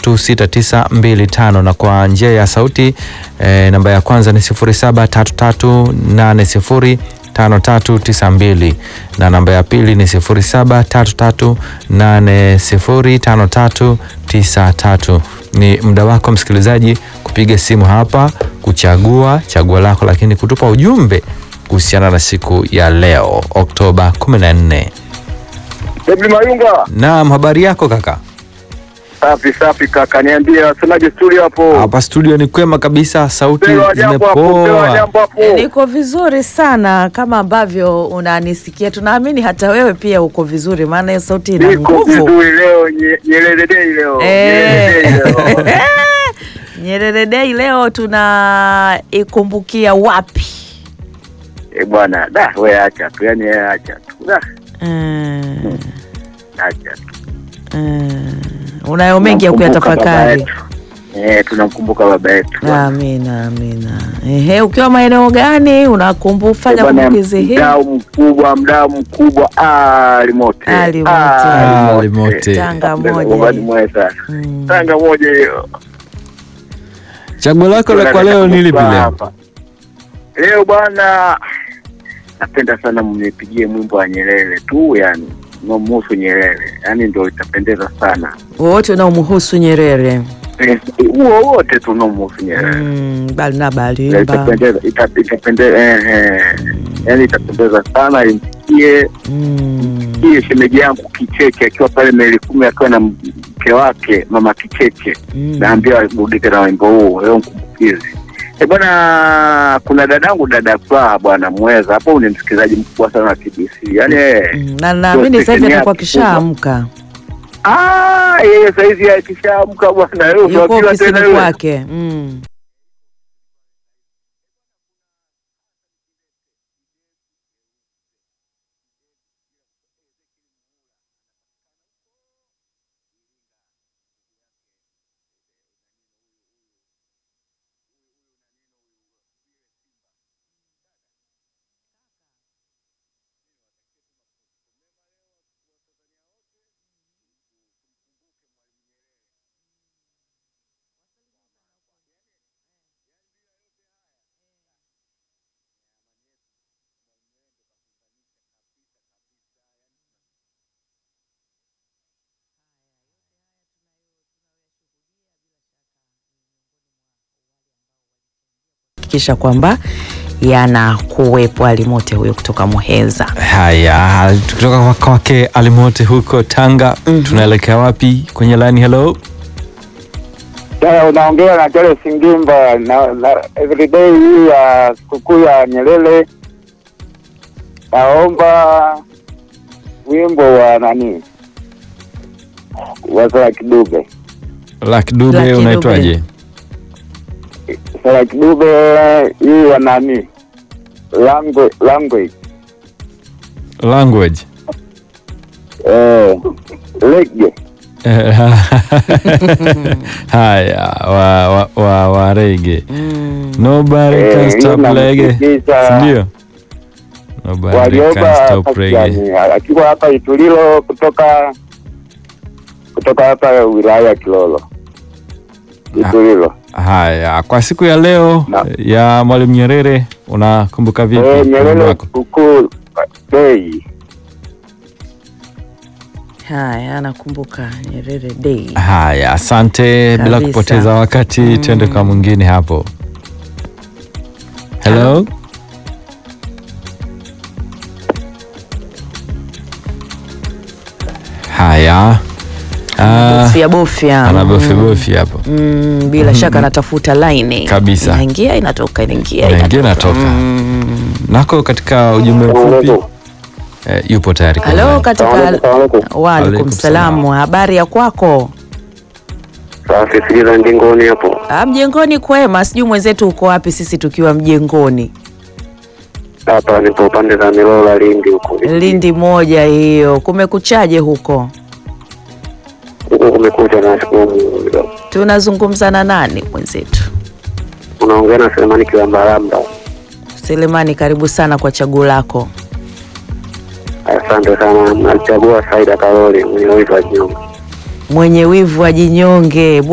0733605392 na kwa njia ya sauti eh, namba ya kwanza ni 0733805392 na namba ya pili ni 0733805393. Ni muda wako msikilizaji kupiga simu hapa kuchagua chaguo lako, lakini kutupa ujumbe kuhusiana na siku ya leo Oktoba 14. Debi Mayunga, Naam, habari yako kaka? safi safi kaka, niambie wasemaje studio hapo? Hapa studio ni kwema kabisa, sauti Pewa jambo hapo, pewa zimepoa. jambo hapo. Niko vizuri sana kama ambavyo unanisikia. Tunaamini hata wewe pia uko vizuri, maana hiyo sauti ina Niko nguvu. vizuri leo, nye- Nyerere Day leo. Nyerere Day Eh. leo. Nyerere Day leo tunaikumbukia wapi? Eh bwana, da we acha tu, yani wewe acha tu. Da, Mm, acha tu. mm. Unayo mengi ya Tunamkumbuka baba kuyatafakari. yetu. Eh, tunamkumbuka baba yetu. Amina, amina. Ehe, ukiwa maeneo gani unakumbu Eh, fanya bwana, kumbukizi hii? Mdau mkubwa, mdau mkubwa, Ali Mote. Ali Mote. Ali Mote. Tanga Mbele, moja Bobani hii. Mwesa. Mm. Tanga moja hiyo. Chaguo lako la kwa leo ni lipi leo? Hapa. Leo bwana, napenda sana mnipigie mwimbo wa Nyerere tu, yani unaomhusu Nyerere, yani ndio itapendeza sana. Wote unaomhusu Nyerere. Eh, Huo wote tu unaomhusu Nyerere Mm, bali na Ya, balimba. itapendeza, ita- itapendeza, eh, eh. yani itapendeza sana, imsikie Mm. iye shemeji yangu Kicheche akiwa pale meli kumi akiwa na mke wake mama Kicheche Mm. naambia waburudike na wimbo huu leo mkumbukizi. E bwana, kuna dadangu dada Furaha bwana Mweza hapo, ni msikilizaji mkubwa sana wa TBC yani eh, Mm, na naamini sasa hivi station atakuwa yake kishaamka, ah, yeye saizi akishaamka bwana, leo yuko tunajua ofisini tena yule. kwake. Mm. Hakikisha kwamba yanakuwepo alimote huyo kutoka Muheza. Haya, tukitoka kwa kwake Alimote huko Tanga, tunaelekea wapi kwenye line? Hello, Sasa unaongea na Charles Ngimba na, na everyday hii ya sikukuu ya Nyerere, naomba wimbo wa nani wa Sara Kidube. Lucky Dube, Lucky unaitwaje? Sara Kidube hii ya nani language, language. Language Eh, lege haya, wa, wa, wa, wa rege Mm. nobody Eh, can stop hiyo reggae, namsikiliza. sindio? Nobody walioba can stop sasa reggae. yani, akiwa hapa Itulilo kutoka kutoka hapa wilaya ya Kilolo Itulilo. Haya, kwa siku ya leo Na- ya Mwalimu Nyerere unakumbuka vipi Eh, wimbo Nyerere wako? sikukuu Day. Haya, nakumbuka Nyerere Day. Haya, asante. Bila Kabisa. kupoteza wakati, twende kwa mwingine hapo. Hello, haya. Ah, Bofya bofya. anabofya hapo, Mm, bila shaka anatafuta laini Kabisa. inaingia inatoka inaingia Inaingia, inatoka. inatoka. Mm. nako katika ujumbe mfupi eh, yupo tayari. kwa Halo, line. katika Salamu waalaikum Alaikum salamu, habari ya kwako? Safi, sikiliza ndingoni hapo. Ah, mjengoni kwema, sijui mwenzetu uko wapi, sisi tukiwa mjengoni Hapa nipo pande za Milola Lindi huko. Lindi moja hiyo. Kumekuchaje huko? Huko kumekuja na siku Tunazungumza na nani mwenzetu? unaongea na Selemani Kilambalamba. Selemani, karibu sana kwa chaguo lako. Asante sana. Nalichagua Saida Karoli mwenye wivu wa jinyonge. Mwenye wivu wa jinyonge